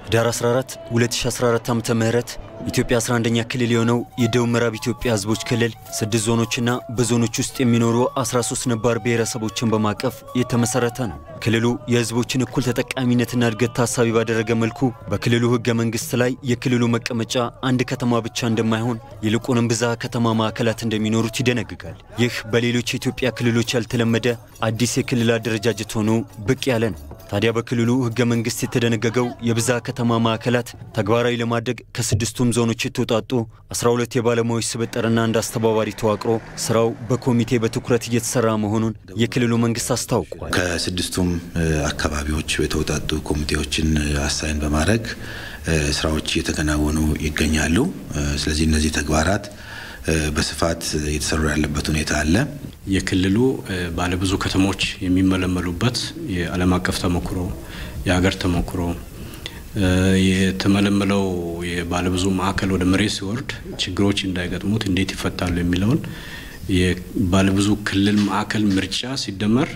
ህዳር 14 2014 ዓ ም ኢትዮጵያ 11ኛ ክልል የሆነው የደቡብ ምዕራብ ኢትዮጵያ ህዝቦች ክልል ስድስት ዞኖችና በዞኖች ውስጥ የሚኖሩ 13 ነባር ብሔረሰቦችን በማቀፍ የተመሰረተ ነው። ክልሉ የህዝቦችን እኩል ተጠቃሚነትና እድገት ታሳቢ ባደረገ መልኩ በክልሉ ህገ መንግስት ላይ የክልሉ መቀመጫ አንድ ከተማ ብቻ እንደማይሆን ይልቁንም ብዝሃ ከተማ ማዕከላት እንደሚኖሩት ይደነግጋል። ይህ በሌሎች የኢትዮጵያ ክልሎች ያልተለመደ አዲስ የክልል አደረጃጀት ሆኖ ብቅ ያለ ነው። ታዲያ በክልሉ ህገ መንግስት የተደነገገው የብዝሃ ከተማ ማዕከላት ተግባራዊ ለማድረግ ከስድስቱም ዞኖች የተውጣጡ 12 የባለሙያዎች ስብጥርና አንድ አስተባባሪ ተዋቅሮ ስራው በኮሚቴ በትኩረት እየተሰራ መሆኑን የክልሉ መንግስት አስታውቋል። ከስድስቱም አካባቢዎች የተውጣጡ ኮሚቴዎችን አሳይን በማድረግ ስራዎች እየተከናወኑ ይገኛሉ። ስለዚህ እነዚህ ተግባራት በስፋት እየተሰሩ ያለበት ሁኔታ አለ። የክልሉ ባለብዙ ከተሞች የሚመለመሉበት የዓለም አቀፍ ተሞክሮ፣ የሀገር ተሞክሮ የተመለመለው የባለብዙ ማዕከል ወደ መሬት ሲወርድ ችግሮች እንዳይገጥሙት እንዴት ይፈታሉ የሚለውን የባለብዙ ክልል ማዕከል ምርጫ ሲደመር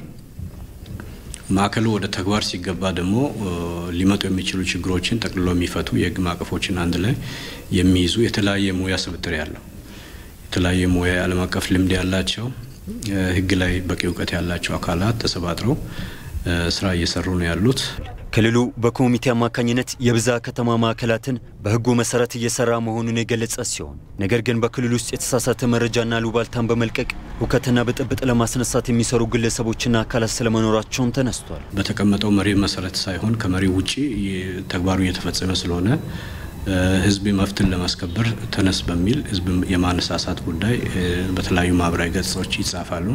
ማዕከሉ ወደ ተግባር ሲገባ ደግሞ ሊመጡ የሚችሉ ችግሮችን ጠቅልሎ የሚፈቱ የህግ ማዕቀፎችን አንድ ላይ የሚይዙ የተለያየ ሙያ ስብጥር ያለው የተለያየ ሙያ የዓለም አቀፍ ልምድ ያላቸው ህግ ላይ በቂ እውቀት ያላቸው አካላት ተሰባጥረው ስራ እየሰሩ ነው ያሉት። ክልሉ በኮሚቴ አማካኝነት የብዝሃ ከተማ ማዕከላትን በህጉ መሰረት እየሰራ መሆኑን የገለጸ ሲሆን ነገር ግን በክልሉ ውስጥ የተሳሳተ መረጃና ሉባልታን በመልቀቅ ሁከትና ብጥብጥ ለማስነሳት የሚሰሩ ግለሰቦችና አካላት ስለመኖራቸውም ተነስቷል። በተቀመጠው መሪ መሰረት ሳይሆን ከመሪ ውጪ ተግባሩ እየተፈጸመ ስለሆነ ህዝብ መብትን ለማስከበር ተነስ በሚል ህዝብ የማነሳሳት ጉዳይ በተለያዩ ማህበራዊ ገጾች ይጻፋሉ።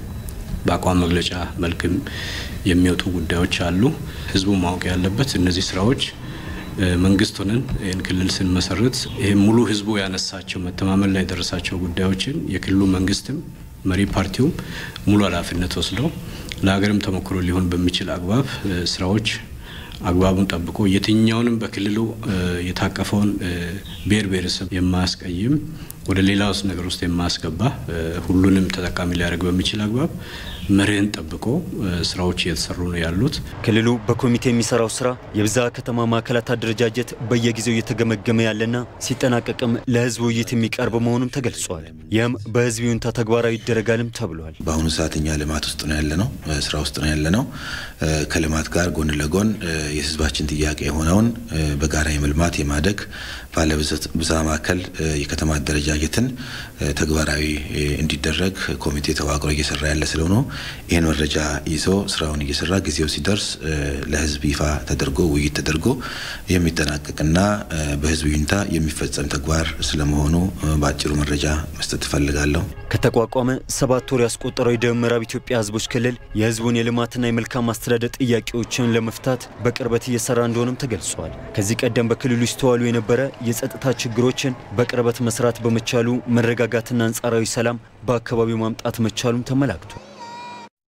በአቋም መግለጫ መልክም የሚወጡ ጉዳዮች አሉ። ህዝቡ ማወቅ ያለበት እነዚህ ስራዎች መንግስት ሆነን ይህን ክልል ስንመሰርት ይህ ሙሉ ህዝቡ ያነሳቸው መተማመን ላይ የደረሳቸው ጉዳዮችን የክልሉ መንግስትም መሪ ፓርቲውም ሙሉ ኃላፊነት ወስደው ለሀገርም ተሞክሮ ሊሆን በሚችል አግባብ ስራዎች አግባቡን ጠብቆ የትኛውንም በክልሉ የታቀፈውን ብሔር ብሔረሰብ የማያስቀይም ወደ ሌላ ውስጥ ነገር ውስጥ የማያስገባ ሁሉንም ተጠቃሚ ሊያደርግ በሚችል አግባብ መርህን ጠብቆ ስራዎች እየተሰሩ ነው ያሉት። ክልሉ በኮሚቴ የሚሰራው ስራ የብዝሃ ከተማ ማዕከላት አደረጃጀት በየጊዜው እየተገመገመ ያለና ሲጠናቀቅም ለህዝብ ውይይት የሚቀርብ መሆኑም ተገልጿል። ይህም በህዝብ ይሁንታ ተግባራዊ ይደረጋልም ተብሏል። በአሁኑ ሰዓት እኛ ልማት ውስጥ ነው ያለነው፣ ስራ ውስጥ ነው ያለነው። ከልማት ጋር ጎን ለጎን የህዝባችን ጥያቄ የሆነውን በጋራ የመልማት የማደግ ባለብዝሃ ማዕከል የከተማ አደረጃጀትን ተግባራዊ እንዲደረግ ኮሚቴ ተዋቅሮ እየሰራ ያለ ስለሆነ ይህን መረጃ ይዞ ስራውን እየሰራ ጊዜው ሲደርስ ለህዝብ ይፋ ተደርጎ ውይይት ተደርጎ የሚጠናቀቅና በህዝብ ይሁንታ የሚፈጸም ተግባር ስለመሆኑ በአጭሩ መረጃ መስጠት እፈልጋለሁ። ከተቋቋመ ሰባት ወር ያስቆጠረው የደቡብ ምዕራብ ኢትዮጵያ ህዝቦች ክልል የህዝቡን የልማትና የመልካም አስተዳደር ጥያቄዎችን ለመፍታት በቅርበት እየሰራ እንደሆነም ተገልጿል። ከዚህ ቀደም በክልሉ ይስተዋሉ የነበረ የጸጥታ ችግሮችን በቅርበት መስራት በመቻሉ መረጋጋትና አንጻራዊ ሰላም በአካባቢው ማምጣት መቻሉም ተመላክቷል።